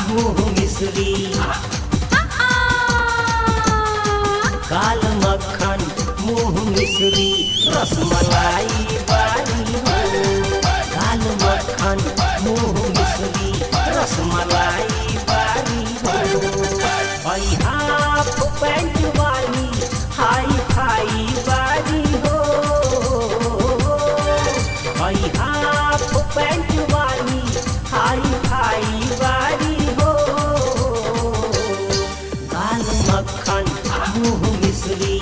मुँह मिश्री काल मक्खन मुँह मिश्री रसमलाई बारी हो काल मक्खन मुँह मिश्री रसमलाई बारी हो आई हाफ पैंट वाली हाई फाई बारी हो आई हाफ पैंट वाली हाई फाई बारी हो काल मक्खन मुँह मिश्री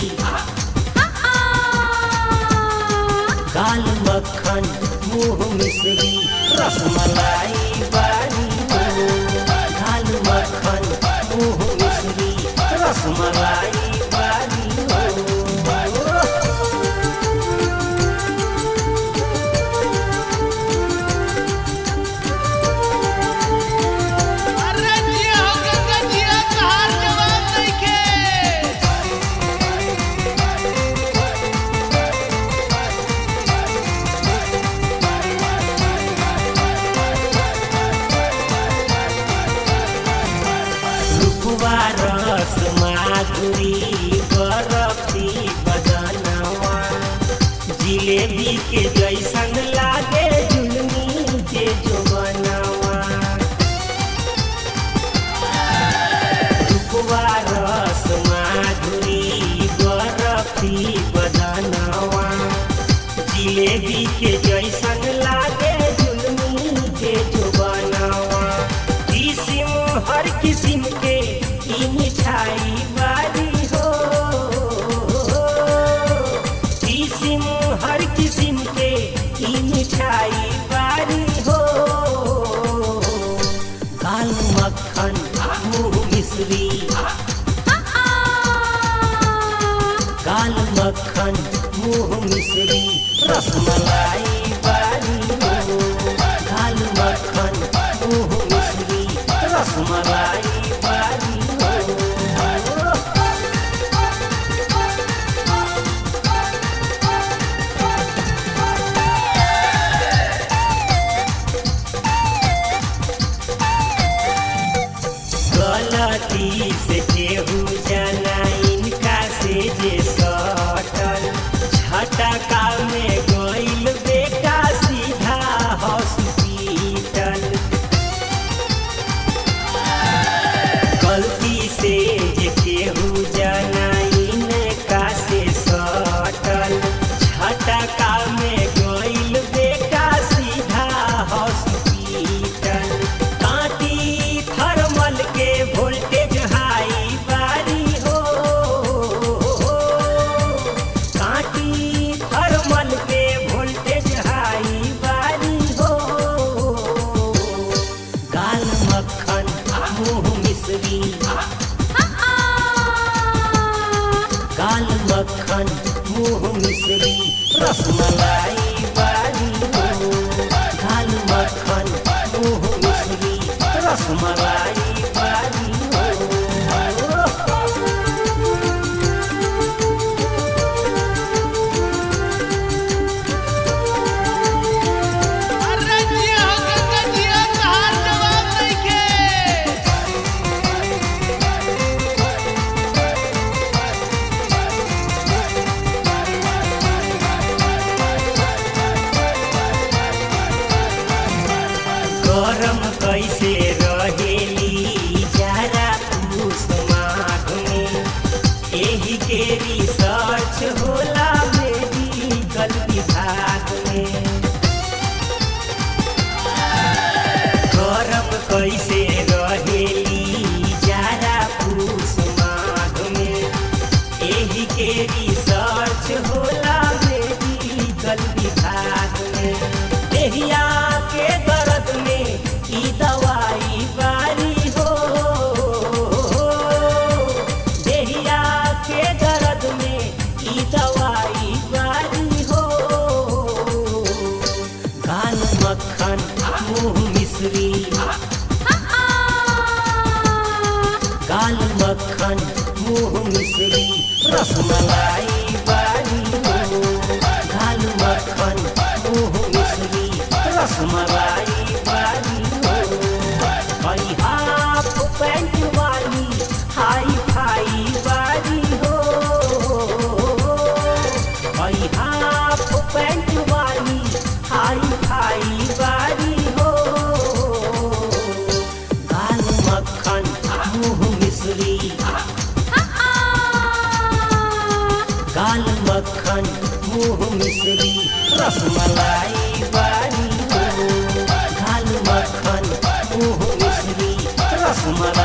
काल मक्खन मुँह मिश्री रसमलाई बारी हो काल मक्खन मुँह मिश्री रसमलाई बारी हो अरे जिया हो गंगा जिया कहार जवाब नइखे रुपवा रस माधुरी बरफी बदनवा जिलेबी के जैसन लागे जुलमी के जो बनवा रुपवा रस माधुरी बरफी बदनवा जिलेबी के जैसन लागे जुलमी के जो बनवा किसिम हर किसिम के ई मिठाई बारी हो किसिम हर किसिम के ई मिठाई बारी हो काल मक्खन मुँह मिश्री काल मक्खन मुँह मिश्री रसमलाई बारी हो काल मक्खन मुँह मिश्री रसमलाई बारी हो गलती से केहू जाना इनका से जे सटल झटका में गइल बेटा सीधा हॉस्पिटल गलती से जे केहू जाना इनका से सटल झटका में गइल बेटा सीधा हॉस्पिटल कांटी थर्मल के वोल्टेज हाई बारी हो कांटी थर्मल के वोल्टेज हाई बारी हो काल मक्खन मुँह मिश्री काल मक्खन मुँह मिश्री रसमलाई बारी हो काल मक्खन मुँह मिश्री रसमलाई बारी हो अरे जिया हो गंगा जिया कहार जवाब नइखे गरम कैसे रहेली जारा पूस माघ में एही के रिसर्च होला मेडिकल विभाग में गरम कैसे रहेली जारा पूस माघ में एही के रिसर्च होला मेडिकल विभाग में देहिया के दर्द में ई दवाई बारी हो देहिया के दर्द में ई दवाई बारी हो काल मक्खन मुँह मिश्री काल मक्खन मुँह मिश्री रसमलाई बारी हो काल मक्खन मुँह मिश्री रसमलाई बारी हो मिश्री गाल मक्खन मुंह मिश्री रसमलाई बारी हो गाल मक्खन मुंह मिश्री रसमलाई